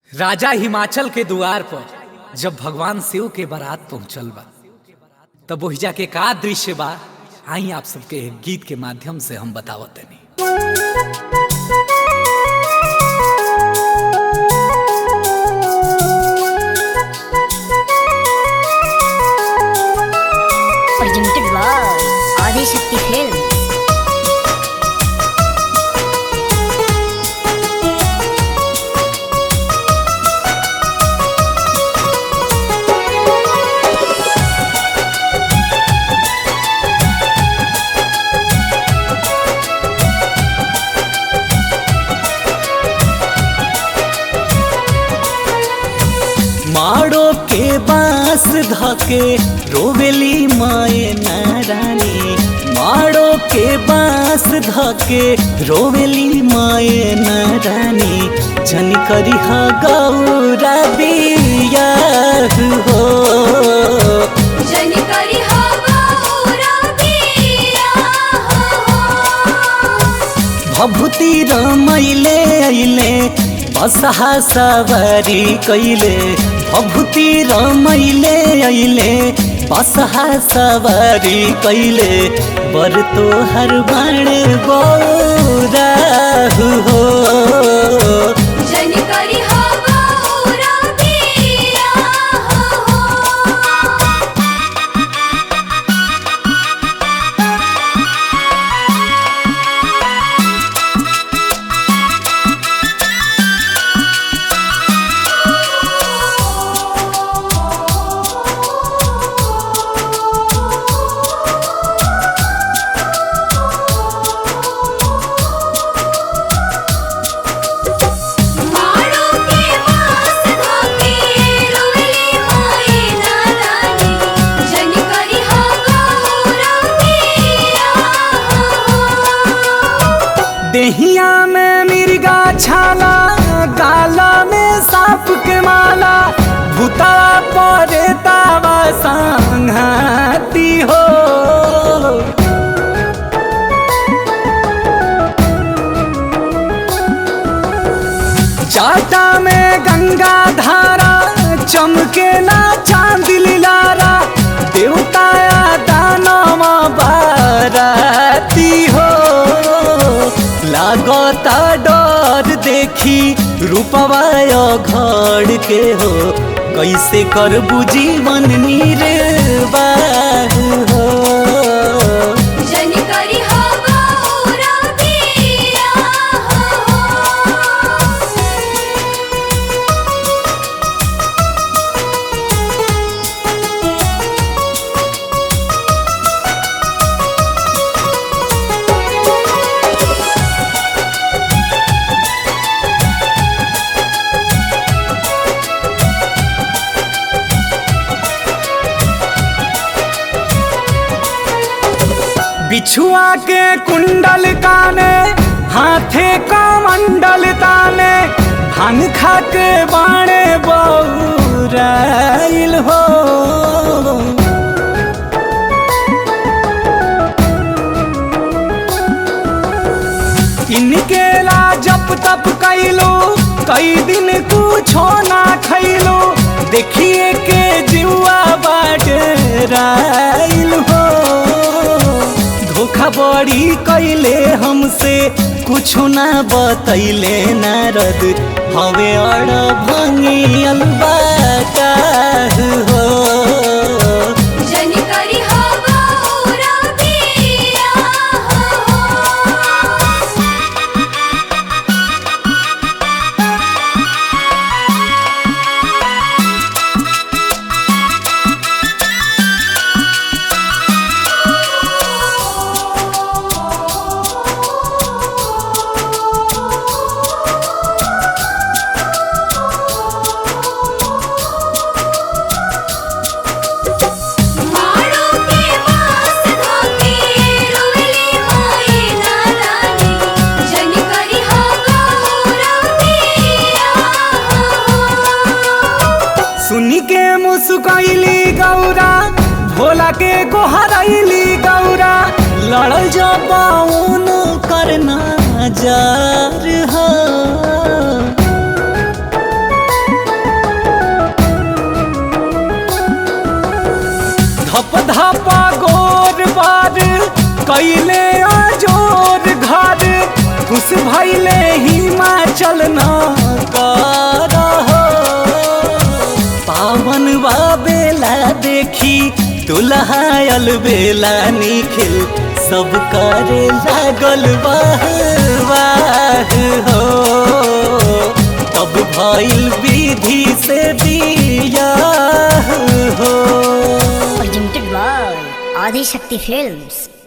राजा हिमाचल के द्वार पर जब भगवान शिव के बारात पहुंचल बा तब ओहिजा के का दृश्य बा आई आप सबके एक गीत के माध्यम से हम बतावत तनी presented by Adi Shakti Films. माड़ो के बांस धके रोवेली माए नारानी माड़ो के बांस धके रोवेली माए नारानी जन करी हा गौरा बिया हो जन करी हो गौरा पिया हो भभूति रमैले अइले बसहा सवारी कैले भभूति रमैले अइले बसहा सवारी कैले बर तोहर बाणे गौरा हो जन करी हो गौरा पिया हो माड़ो के पास धाके रोवेली माए नारानी जन करी हो गौरा पिया हो देहिया में मिर्गा छाला गाला में सांप के माला भूता परे तावा संघाती हो जाटा में गंगा धारा चमके ना चांद लिलारा देवताया दानवा बाराती हो लागता डर देखी रूपवा घर के हो कैसे कर जीवन निर्वाह हो जन करी हो गौरा पिया हो बिछुआ के कुंडल काने हाथे का मंडल ताने भांग खा के बाणे बौराइल हो इनके ला जप तप कैलो कई दिन कुछो ना खैलो देखिए के जुआ बाटराइल हो धोखा बड़ी कैले हमसे कुछ ना बतैले नारद हवे अड़ भंगी अलबाका हो जन करी हो गौरा पिया हो माड़ो के पास धाके रोवेली माए नारानी जन करी हो गौरा पिया हो सुनी के मुस्कैली गौरा भोला के गोहरैली गौरा लड़ल जबाउन करना जार हो भैले हिमाचल न कर हो पावन बेला देखी तुलहायल बेला निखिल सब करे लागल वाह वाह हो तब भइल विधि से बियाह हो Presented by Adi Shakti Films.